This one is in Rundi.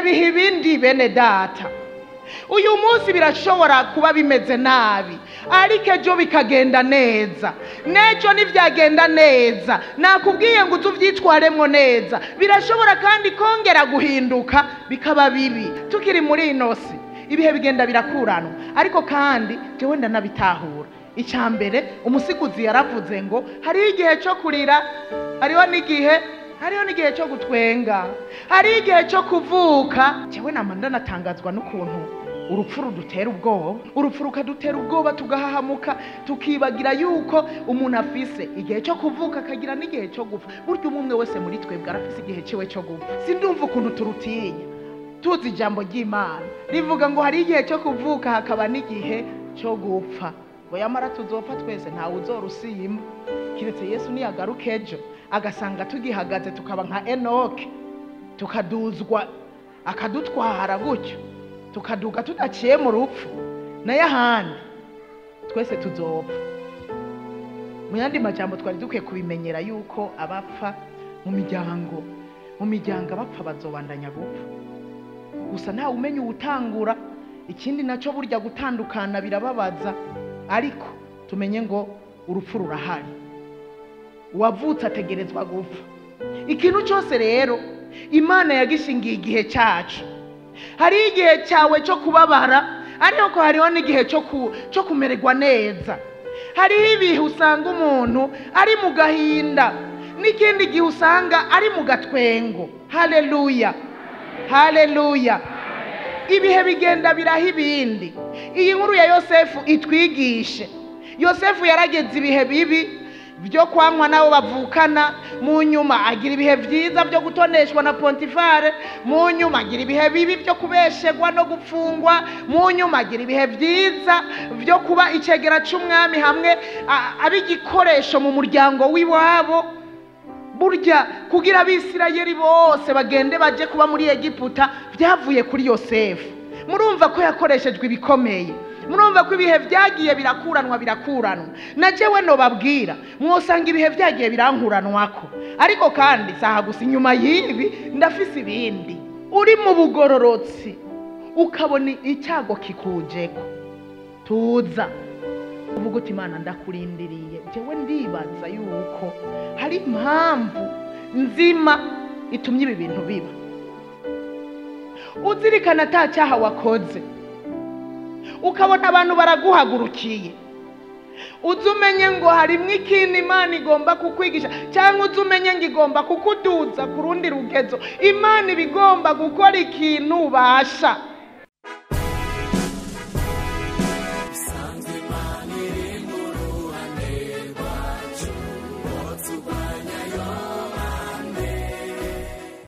biha ibindi bene data uyu munsi birashobora kuba bimeze nabi ariko ejo bikagenda neza n'ejo ntibyagenda neza nakubwiye ngo uze ubyitwaremo neza birashobora kandi kongera guhinduka bikaba bibi tukiri muri ino si ibihe bigenda birakuranwa ariko kandi jewe ndanabitahura icya mbere umusiguzi yaravuze ngo hariho igihe cyo kurira hariho n'igihe hariho n'igihe cyo gutwenga hariho igihe cyo kuvuka jewe nama ndanatangazwa n'ukuntu urupfu rudutera ubwoba urupfu rukadutera ubwoba tugahahamuka tukibagira yuko umuntu afise igihe cyo kuvuka akagira n'igihe cyo gupfa burya umwe umwe wese muri twebwe arafise igihe ciwe cyo gupfa sindumva ukuntu turutinya tuzi ijambo ry'imana rivuga ngo hari igihe cyo kuvuka hakaba n'igihe cyo gupfa ngo yamara tuzopfa twese ntawe uzorusimba kiretse yesu niyagaruka ejo agasanga tugihagaze tukaba nka enoke tukaduzwa akadutwara gutyo tukaduga tudaciye mu rupfu nayo ahandi twese tuzopfa mu yandi majambo twari dukwiye kubimenyera yuko abapfa mu miryango mu miryango abapfa bazobandanya gupfa gusa ntawe umenya uwutangura ikindi nacyo burya gutandukana birababaza ariko tumenye ngo urupfu rurahari uwavutse ategerezwa gupfa ikintu cyose rero imana yagishingiye igihe cyacu hariho igihe cyawe cyo kubabara ariko hariho n'igihe cyo ku- cyo kumererwa neza hariho ibihe usanga umuntu ari mu gahinda n'ikindi gihe usanga ari mu gatwengo haleluya haleluya ibihe bigenda biraha ibindi iyi nkuru ya yosefu itwigishe yosefu yarageze ibihe bibi byo kwanywa n'abo bavukana mu nyuma agira ibihe byiza byo gutoneshwa na pontifare mu nyuma agira ibihe bibi byo kubeshegwa no gupfungwa mu nyuma agira ibihe byiza byo kuba icegera cy'umwami hamwe a- aba igikoresho mu muryango w'iwabo burya kugira abisirayeli bose bagende baje kuba muri egiputa byavuye kuri yosefu murumva ko yakoreshejwe ibikomeye murumva ko ibihe byagiye birakuranwa birakuranwa na jewe nobabwira mwosanga ibihe byagiye birankuranwako ariko kandi saha gusa inyuma y'ibi ndafise ibindi uri mu bugororotsi ukabona icyago kikujeko tuza uvuga uti imana ndakurindiriye jewe ndibaza yuko hari impamvu nzima itumye ibi bintu biba uzirikana ata cyaha wakoze ukabona abantu baraguhagurukiye uzi umenye ngo harimo ikintu imana igomba kukwigisha cyangwa uzi umenye ngo igomba kukuduza ku rundi rugezo imana iba igomba gukora ikintu ubasha